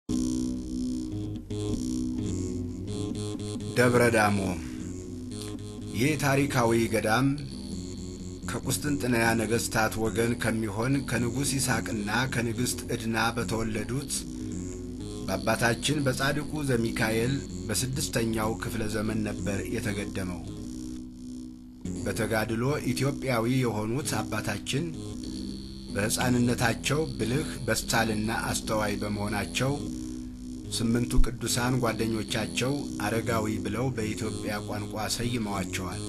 ደብረ ዳሞ ይህ ታሪካዊ ገዳም ከቁስጥንጥንያ ነገሥታት ወገን ከሚሆን ከንጉሥ ይስሐቅና ከንግሥት ዕድና በተወለዱት በአባታችን በጻድቁ ዘሚካኤል በስድስተኛው ክፍለ ዘመን ነበር የተገደመው። በተጋድሎ ኢትዮጵያዊ የሆኑት አባታችን በሕፃንነታቸው ብልህ በሳልና አስተዋይ በመሆናቸው ስምንቱ ቅዱሳን ጓደኞቻቸው አረጋዊ ብለው በኢትዮጵያ ቋንቋ ሰይመዋቸዋል።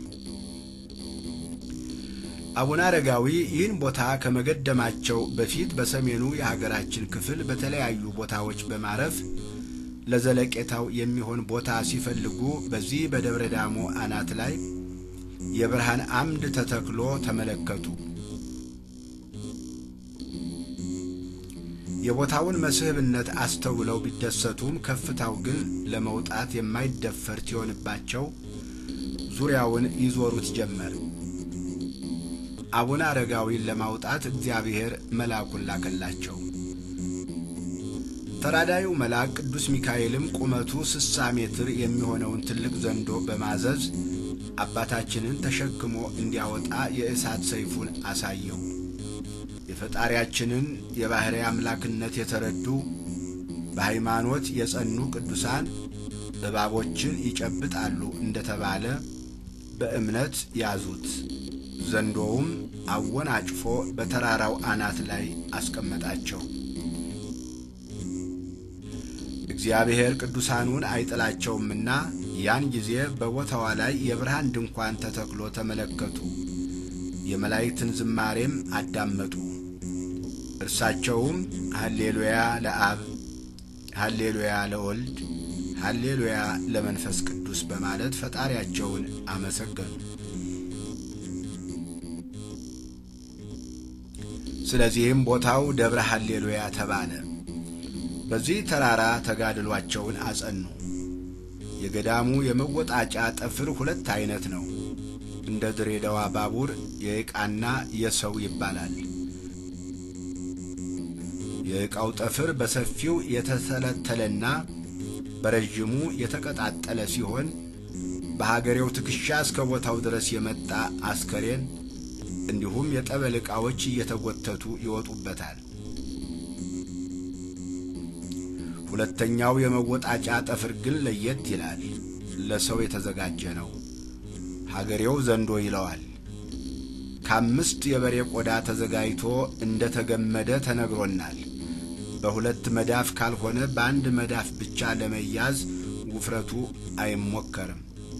አቡነ አረጋዊ ይህን ቦታ ከመገደማቸው በፊት በሰሜኑ የሀገራችን ክፍል በተለያዩ ቦታዎች በማረፍ ለዘለቄታው የሚሆን ቦታ ሲፈልጉ በዚህ በደብረ ዳሞ አናት ላይ የብርሃን አምድ ተተክሎ ተመለከቱ። የቦታውን መስህብነት አስተውለው ቢደሰቱም ከፍታው ግን ለመውጣት የማይደፈር ሲሆንባቸው ዙሪያውን ይዞሩት ጀመር። አቡነ አረጋዊን ለማውጣት እግዚአብሔር መልአኩን ላከላቸው። ተራዳዩ መልአክ ቅዱስ ሚካኤልም ቁመቱ ስሳ ሜትር የሚሆነውን ትልቅ ዘንዶ በማዘዝ አባታችንን ተሸክሞ እንዲያወጣ የእሳት ሰይፉን አሳየው። የፈጣሪያችንን የባሕርይ አምላክነት የተረዱ በሃይማኖት የጸኑ ቅዱሳን እባቦችን ይጨብጣሉ እንደተባለ በእምነት ያዙት። ዘንዶውም አወናጭፎ በተራራው አናት ላይ አስቀመጣቸው። እግዚአብሔር ቅዱሳኑን አይጥላቸውምና ያን ጊዜ በቦታዋ ላይ የብርሃን ድንኳን ተተክሎ ተመለከቱ። የመላእክትን ዝማሬም አዳመጡ። እርሳቸውም ሀሌሉያ ለአብ፣ ሀሌሉያ ለወልድ፣ ሀሌሉያ ለመንፈስ ቅዱስ በማለት ፈጣሪያቸውን አመሰገኑ። ስለዚህም ቦታው ደብረ ሀሌሉያ ተባለ። በዚህ ተራራ ተጋድሏቸውን አጸኑ። የገዳሙ የመወጣጫ ጠፍር ሁለት አይነት ነው። እንደ ድሬዳዋ ባቡር የዕቃና የሰው ይባላል። የዕቃው ጠፍር በሰፊው የተተለተለና በረዥሙ የተቀጣጠለ ሲሆን በሀገሬው ትከሻ እስከ ቦታው ድረስ የመጣ አስከሬን እንዲሁም የጠበል ዕቃዎች እየተጎተቱ ይወጡበታል። ሁለተኛው የመወጣጫ ጠፍር ግን ለየት ይላል። ለሰው የተዘጋጀ ነው። ሀገሬው ዘንዶ ይለዋል። ከአምስት የበሬ ቆዳ ተዘጋጅቶ እንደ ተገመደ ተነግሮናል። በሁለት መዳፍ ካልሆነ በአንድ መዳፍ ብቻ ለመያዝ ውፍረቱ አይሞከርም።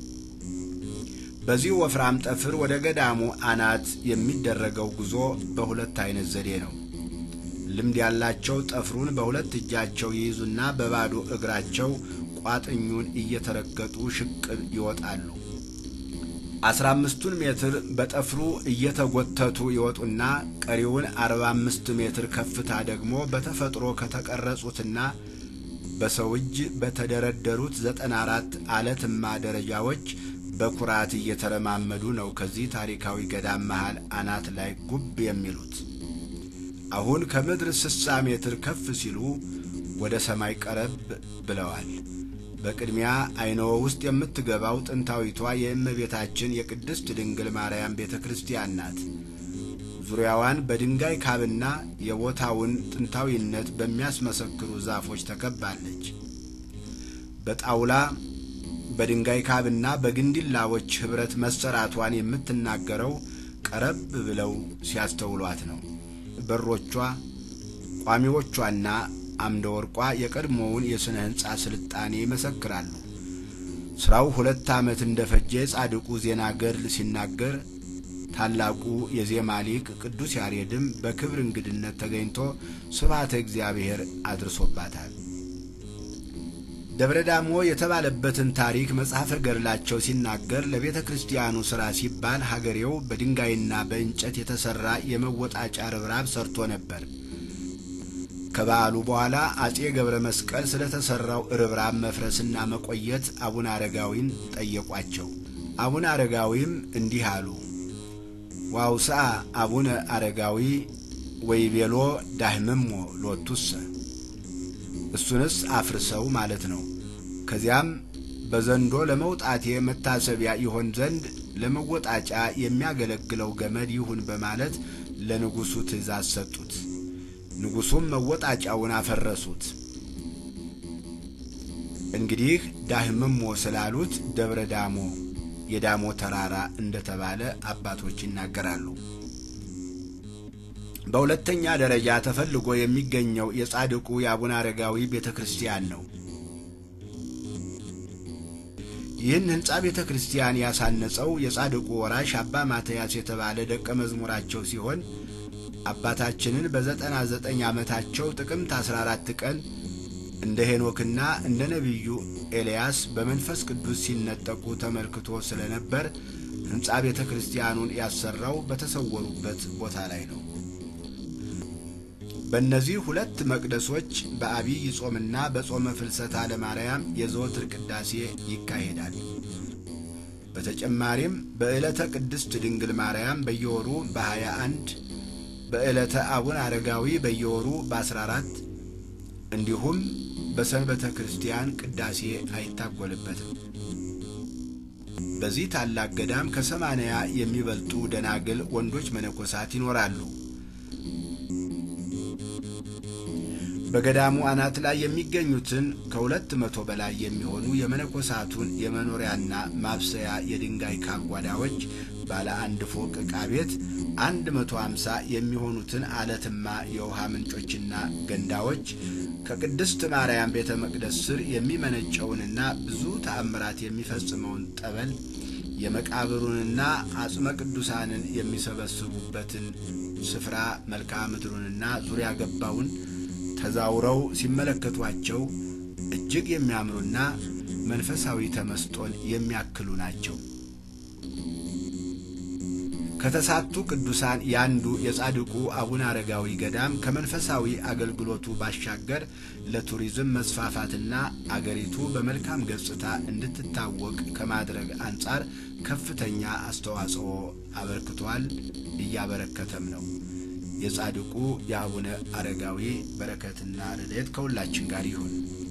በዚህ ወፍራም ጠፍር ወደ ገዳሙ አናት የሚደረገው ጉዞ በሁለት አይነት ዘዴ ነው። ልምድ ያላቸው ጠፍሩን በሁለት እጃቸው ይይዙና በባዶ እግራቸው ቋጥኙን እየተረገጡ ሽቅብ ይወጣሉ። አስራ አምስቱን ሜትር በጠፍሩ እየተጎተቱ ይወጡና ቀሪውን አርባ አምስት ሜትር ከፍታ ደግሞ በተፈጥሮ ከተቀረጹትና በሰው እጅ በተደረደሩት ዘጠና አራት አለትማ ደረጃዎች በኩራት እየተረማመዱ ነው ከዚህ ታሪካዊ ገዳም መሃል አናት ላይ ጉብ የሚሉት። አሁን ከምድር ስሳ ሜትር ከፍ ሲሉ ወደ ሰማይ ቀረብ ብለዋል። በቅድሚያ አይነወ ውስጥ የምትገባው ጥንታዊቷ የእመቤታችን የቅድስት ድንግል ማርያም ቤተ ክርስቲያን ናት። ዙሪያዋን በድንጋይ ካብና የቦታውን ጥንታዊነት በሚያስመሰክሩ ዛፎች ተከባለች። በጣውላ በድንጋይ ካብና በግንዲላዎች ኅብረት መሰራቷን የምትናገረው ቀረብ ብለው ሲያስተውሏት ነው። በሮቿ ቋሚዎቿና አምደ ወርቋ የቀድሞውን የሥነ ሕንፃ ስልጣኔ ይመሰክራሉ። ሥራው ሁለት ዓመት እንደ ፈጀ ጻድቁ ዜና ገድል ሲናገር ታላቁ የዜማ ሊቅ ቅዱስ ያሬድም በክብር እንግድነት ተገኝቶ ስብሐተ እግዚአብሔር አድርሶባታል። ደብረ ዳሞ የተባለበትን ታሪክ መጽሐፈ ገድላቸው ሲናገር ለቤተ ክርስቲያኑ ሥራ ሲባል ሀገሬው በድንጋይና በእንጨት የተሠራ የመወጣጫ ርብራብ ሰርቶ ነበር። ከበዓሉ በኋላ አጼ ገብረ መስቀል ስለ ተሠራው ርብራብ መፍረስና መቆየት አቡነ አረጋዊን ጠየቋቸው። አቡነ አረጋዊም እንዲህ አሉ። ዋውስአ አቡነ አረጋዊ ወይቤሎ ዳህምሞ ሎቱሰ እሱንስ አፍርሰው ማለት ነው። ከዚያም በዘንዶ ለመውጣቴ መታሰቢያ ይሆን ዘንድ ለመወጣጫ የሚያገለግለው ገመድ ይሁን በማለት ለንጉሡ ትእዛዝ ሰጡት። ንጉሡም መወጣጫውን አፈረሱት። እንግዲህ ዳህምሞ ስላሉት ደብረ ዳሞ የዳሞ ተራራ እንደተባለ አባቶች ይናገራሉ። በሁለተኛ ደረጃ ተፈልጎ የሚገኘው የጻድቁ የአቡነ አረጋዊ ቤተ ክርስቲያን ነው። ይህን ሕንፃ ቤተ ክርስቲያን ያሳነጸው የጻድቁ ወራሽ አባ ማትያስ የተባለ ደቀ መዝሙራቸው ሲሆን አባታችንን በዘጠና ዘጠኝ ዓመታቸው ጥቅምት 14 ቀን እንደ ሄኖክና እንደ ነቢዩ ኤልያስ በመንፈስ ቅዱስ ሲነጠቁ ተመልክቶ ስለነበር ሕንፃ ቤተ ክርስቲያኑን ያሰራው በተሰወሩበት ቦታ ላይ ነው። በእነዚህ ሁለት መቅደሶች በአብይ ጾምና በጾመ ፍልሰታ ለማርያም የዘወትር ቅዳሴ ይካሄዳል። በተጨማሪም በዕለተ ቅድስት ድንግል ማርያም በየወሩ በ21 በዕለተ አቡነ አረጋዊ በየወሩ በ14 እንዲሁም በሰንበተ ክርስቲያን ቅዳሴ አይታጎልበትም። በዚህ ታላቅ ገዳም ከሰማንያ የሚበልጡ ደናግል ወንዶች መነኮሳት ይኖራሉ። በገዳሙ አናት ላይ የሚገኙትን ከሁለት መቶ በላይ የሚሆኑ የመነኮሳቱን የመኖሪያና ማብሰያ የድንጋይ ካጓዳዎች ባለ አንድ ፎቅ ዕቃ ቤት አንድ መቶ አምሳ የሚሆኑትን አለትማ የውሃ ምንጮችና ገንዳዎች ከቅድስት ማርያም ቤተ መቅደስ ስር የሚመነጨውንና ብዙ ተአምራት የሚፈጽመውን ጠበል የመቃብሩንና አጽመ ቅዱሳንን የሚሰበስቡበትን ስፍራ መልክዓ ምድሩንና ዙሪያ ገባውን ተዛውረው ሲመለከቷቸው እጅግ የሚያምሩና መንፈሳዊ ተመስጦን የሚያክሉ ናቸው። ከተሳቱ ቅዱሳን ያንዱ የጻድቁ አቡነ አረጋዊ ገዳም ከመንፈሳዊ አገልግሎቱ ባሻገር ለቱሪዝም መስፋፋትና አገሪቱ በመልካም ገጽታ እንድትታወቅ ከማድረግ አንጻር ከፍተኛ አስተዋጽኦ አበርክቷል፣ እያበረከተም ነው። የጻድቁ የአቡነ አረጋዊ በረከትና ረድኤት ከሁላችን ጋር ይሁን።